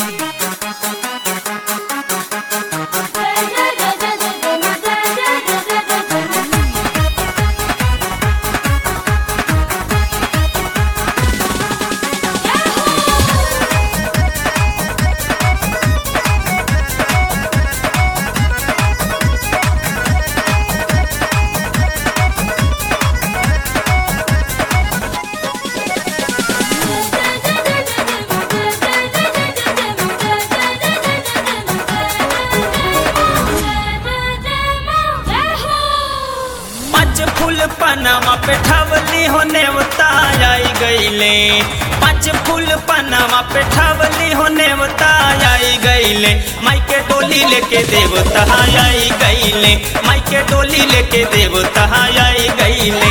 पाँच फूल पनामा पे ठवली हो नेवता आई गईले पाँच फूल पनामा पे ठवली हो नेवता आई गईले माई के डोली लेके देवता आई गईले माई के डोली लेके देवता आई गईले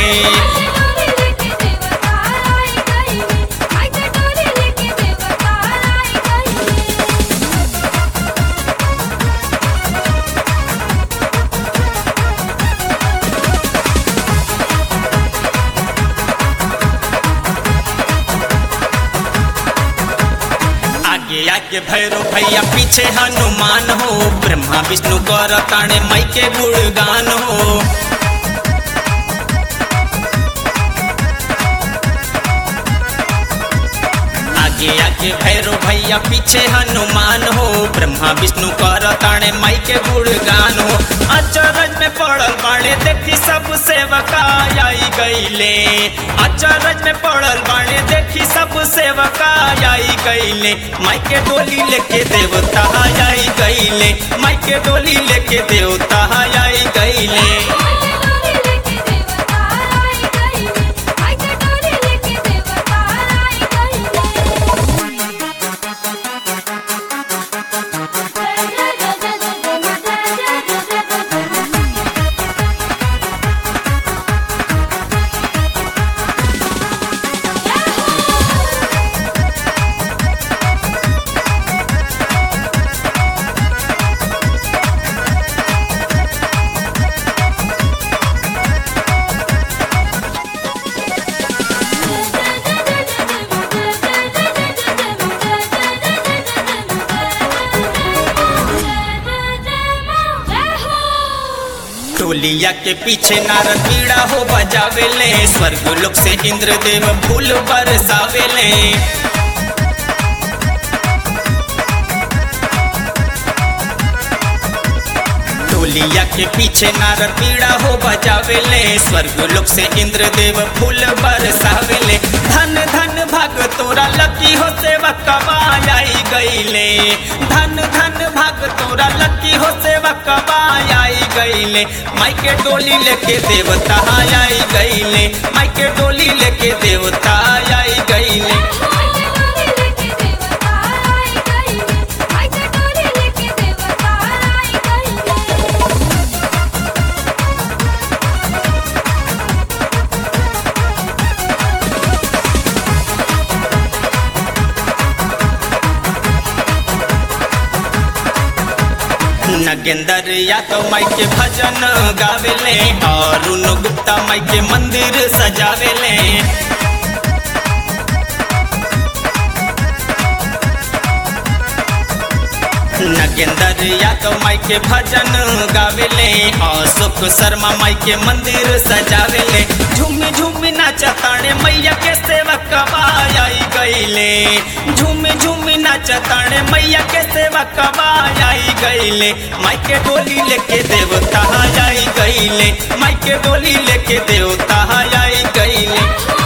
आगे आगे भैरो भैया पीछे हनुमान हो ब्रह्मा विष्णु कर ताणे माई के गुणगान हो आगे आगे भैरो भैया पीछे हनुमान हो ब्रह्मा विष्णु कर ताणे माई के गुणगान हो अचरज में पड़ल बाणे देखी सब सेवका आई गईले अचरज में पड़ल बाणे देखी सब सेवका आई गईले माई के डोली लेके देवता आई गईले माई के डोली लेके देवता आई गईले टोलिया के पीछे नारद पीड़ा हो बजावेले स्वर्ग लोक से इंद्रदेव फूल बरसावेले टोलिया के पीछे नारद पीड़ा हो बजावेले स्वर्ग लोक से इंद्रदेव फूल बरसावेले धन धन भाग तोरा लकी हो सेवक आई गईले धन धन भाग तोरा लकी हो सेवक आई गईले माई के डोली लेके देवता आई गईले माई के डोली लेके देवता आई गईले नगेंदर यादव माई के भजन गावेले और उन गुप्ता माई के मंदिर सजावेले नगेंदर यादव माई के भजन गावेले अशोक शर्मा माई के मंदिर सजावेले झूमी झूमी नाचताणे मैया के सेवक आई गईले झूमी झूमी नाचताणे मैया के सेवक आई गईले माई के डोली लेके देवता आई गईले माई के डोली लेके देवता आई गईले